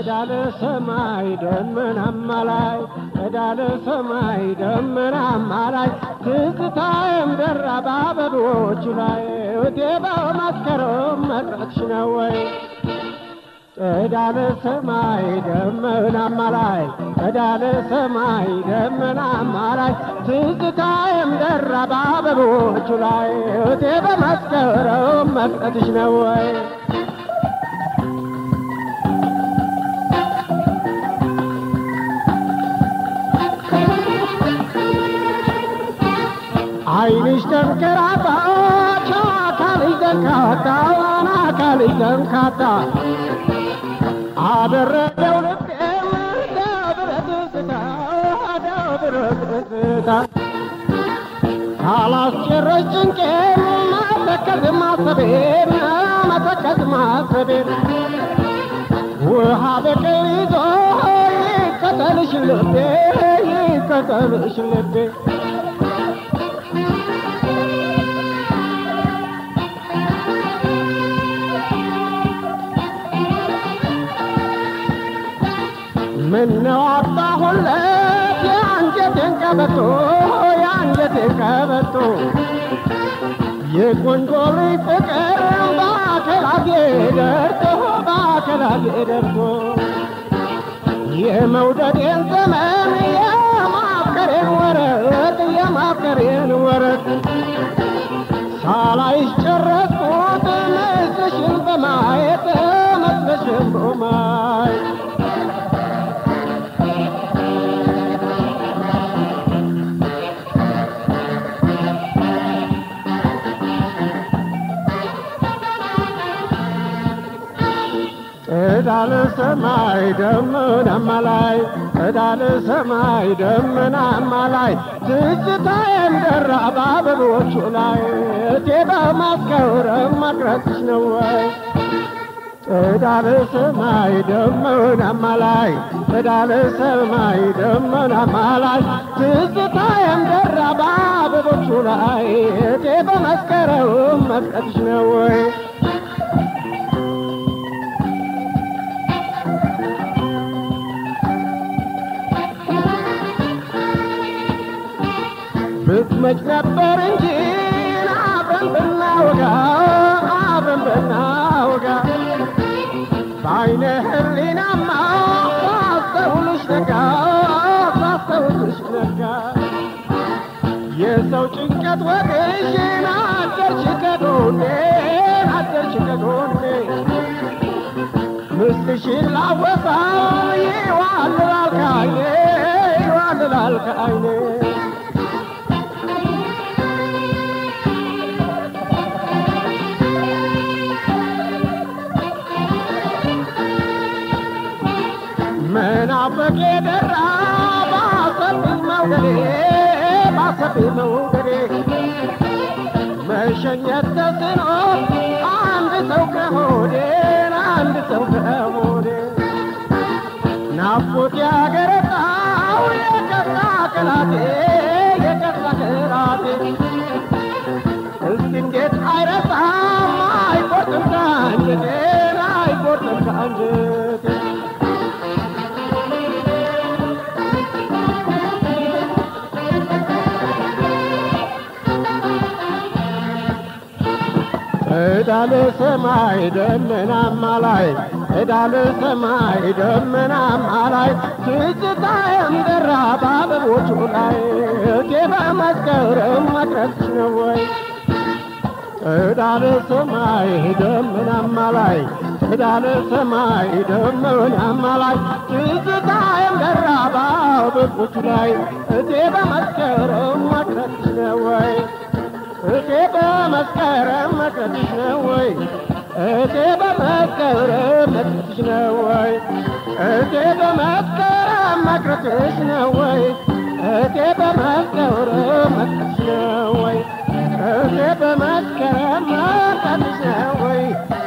እዳለ ሰማይ ደመናማ ላይ እዳለ ሰማይ ደመናማ ላይ ትዝታዬም ደራ በአበቦቹ ላይ እቴ በመስከረም መቅረትሽ ነው ወይ እዳለ ሰማይ ደመናማ ላይ እዳለ ሰማይ ደመናማ ላይ ትዝታዬም ደራ በአበቦቹ ላይ እቴ በመስከረም መቅረትሽ ነው ወይ አይንሽ ተንከራታ አካልሽ ደንካታ አካልሽ ደንካታ አደረገው ልቤም ደብረት ስታ ደብረት ስታ ካላስጨረሽ ጭንቄን መተከዝ ማሰቤን መተከዝ ማሰቤን ውሃ በቀል ይዞ ይከተልሽ ልቤ ይከተልሽ ልቤ ምነው አጣሁለት የአንጀቴን ቀበቶ የአንጀቴን ቀበቶ የቆንጆ ልጅ ፍቅር በአከላቴ ደርቶ በአከላቴ ደርቶ የመውደዴን ዘመን የማፍቀሬን ወረት የማፍቀሬን ወረት ሳላይሽ ጨረስኩት ምስልሽን በማየት ምስልሽን በማየት እዳለ ሰማይ ደመናማ ላይ እዳለ ሰማይ ደመናማ ላይ ትዝታዬም ደራ በአበቦቹ ላይ እቴ በማስከረም መቅረትሽ ነው ወይ እዳለ ሰማይ ደመናማ ላይ እዳለ ሰማይ ደመናማ ላይ ትዝታዬም ደራ በአበቦቹ ላይ እቴ በመስከረም መቅረትሽ ነው ወይ ብትመጭ ነበር እንጂ አብረን ብናወጋ አብረን ብናወጋ በአይነ ህሊናማ ሳስተውልሽ ነጋ ሳስተውልሽ ነጋ የሰው ጭንቀት ወግሽን አደርሽ ከጎኔ አደርሽ ከጎኔ ምስልሽን ላወሳው ይዋልላል ከዓይኔ ይዋልላል ከዓይኔ መናፈቅ የደራ ባሰብኝ መውደዴ ባሰብኝ መውደዴ መሸኘት ተስኖ አንድ ሰው ከሆዴ አንድ ሰው ከሆዴ ናፍቆት ያገረጣው የቀጣ ቅላቴ የቀጣ ቅላቴ እስኪ እንዴት አይረሳም አይቆርጥም ከአንጀቴ አይቆርጥም ከአንጀቴ እዳለ ሰማይ ደመናማ ላይ እዳለ ሰማይ ደመናማ ላይ ትዝታዬም ደራ በአበቦቹ ላይ እቴ በመስከረም መቅረትሽ ነው ወይ እዳለ ሰማይ ደመናማ ላይ እዳለ ሰማይ ደመናማ ላይ ትዝታዬም ደራ በአበቦቹ ላይ እቴ በመስከረም መቅረትሽ ነው ወይ እቴ በመስከረም መቅረትሽ ነው ወይ እቴ በመስከረም መቅረትሽ ነው ወይ እቴ በመስከረም መቅረትሽ ነው ወይ እቴ በመስከረም መቅረትሽ ነው ወይ እቴ በመስከረም መቅረትሽ ነው ወይ